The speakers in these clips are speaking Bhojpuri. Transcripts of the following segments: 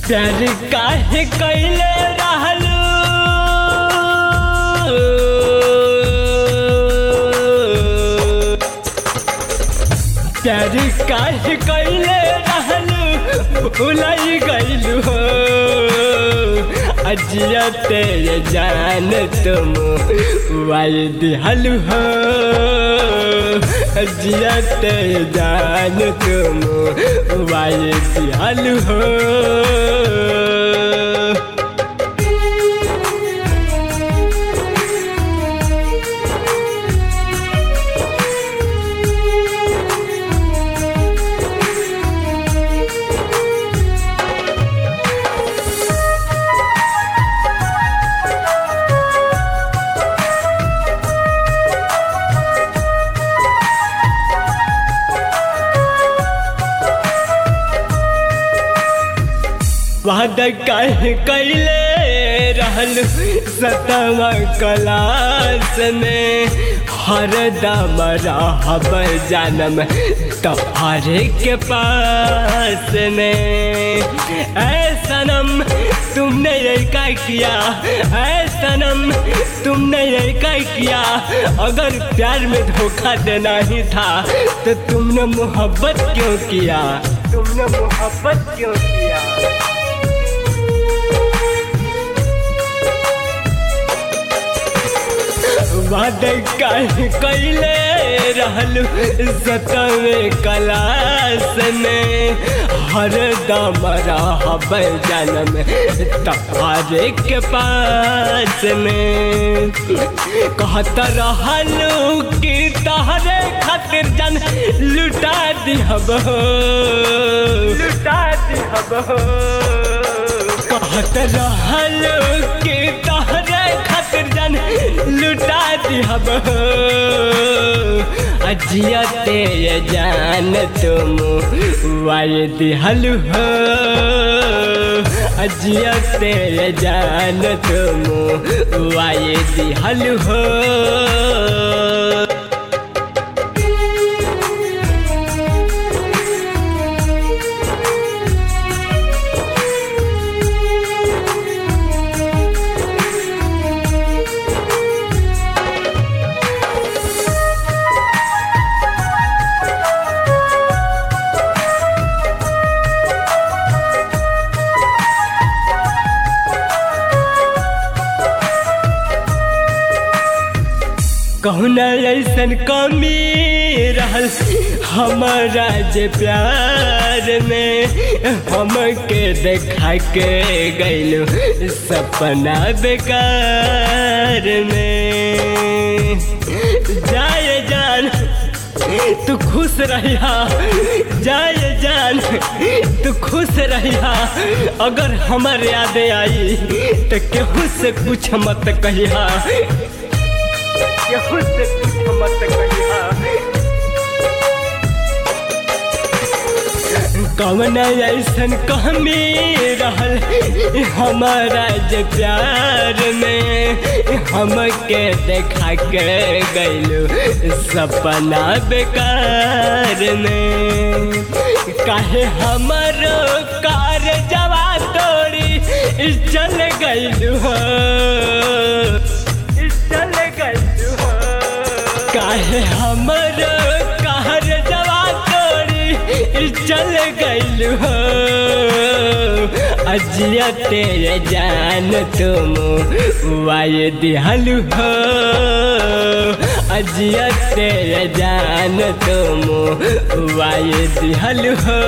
प्यार काहे कैले रहलू प्यार काहे कैले रहलू भुलाई गईलू हो अजिया तेरे जान तुम वाई दिहलू हो अजिया तेरे जान तुम वाई दिहलू हो वादा काहे कैले रहल सतवा क्लास में हर दम रहब जानम तोहरे के पास में ऐ सनम तुमने ये क्या किया ऐ सनम तुमने ये क्या किया अगर प्यार में धोखा देना ही था तो तुमने मोहब्बत क्यों किया तुमने मोहब्बत क्यों किया वादे काहे कैले रहलू सतवे क्लास में हर दम रहब जन्म तहारे के पास में कहत रहलू कि तहरे खातिर जन लुटा दिहब लुटा दिहब कहत रहलू कि तहरे खातिर जन लुटा दिहब अजिया तेरे जान तुम वाय दिहलु हो अजिया तेरे जान तुम वाय दिहलु हो कहुना ऐसन कमी रहल हमारा जे प्यार में हमके देखा के गैलू सपना बेकार में जाए जान तू खुश रहिया जाए जान तू खुश रहिया अगर हमार याद आई तो केहू से कुछ मत कहिया केहू से कुछ मत कहिया कवन ऐसन कमी रहल हमारा जे प्यार में हमके देखा के गैलू सपना बेकार में काहे हमारो कार जवा तोड़ी चल गैलू हो चल गैलू हो काहे हमारो कार जवा तोड़ी चल गैलू हो अजिया तेरे जान तुम वाय दिहलु हो अजिया तेरे जान तुम वाय दिहलु हो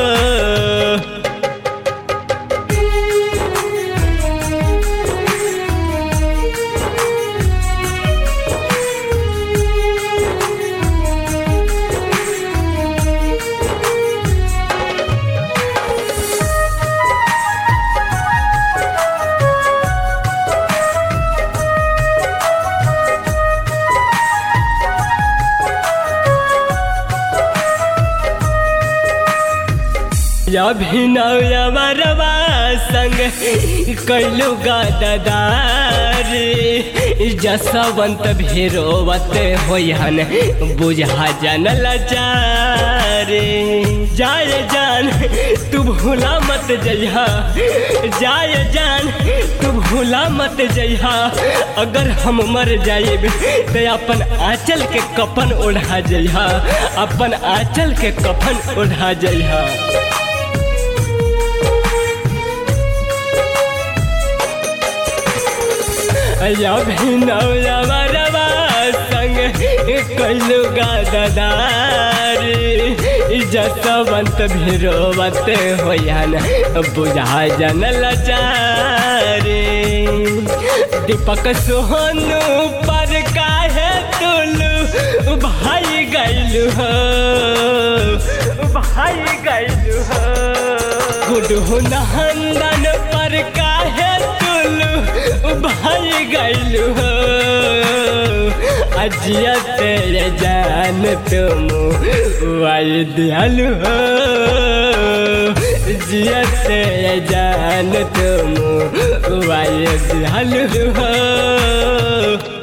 अभिनव मरवा संग कैलू गदार जसवंत भेरोवत होयन बुझा जन लाचार रे जाए जान तू भूला मत जइहा जाए जान तू भूला मत जइहा अगर हम मर जाइब तो अपन आंचल के कफन ओढ़ा जइहा अपन आंचल के कफन ओढ़ा जइहा अभिनवरवा संग कैलू गदार जसवंत भिरोवत होयन बुझा जन लचारे दीपक सोहनु पर काहे तुलू भाई गैलू हो भाई गैलू हो गुडहु नंदन पर काहे तुलू भाई गैलू हो अजिया तेरे जान तुम वाई दियालु हो जिया तेरे जान तुम वाई दियालु हो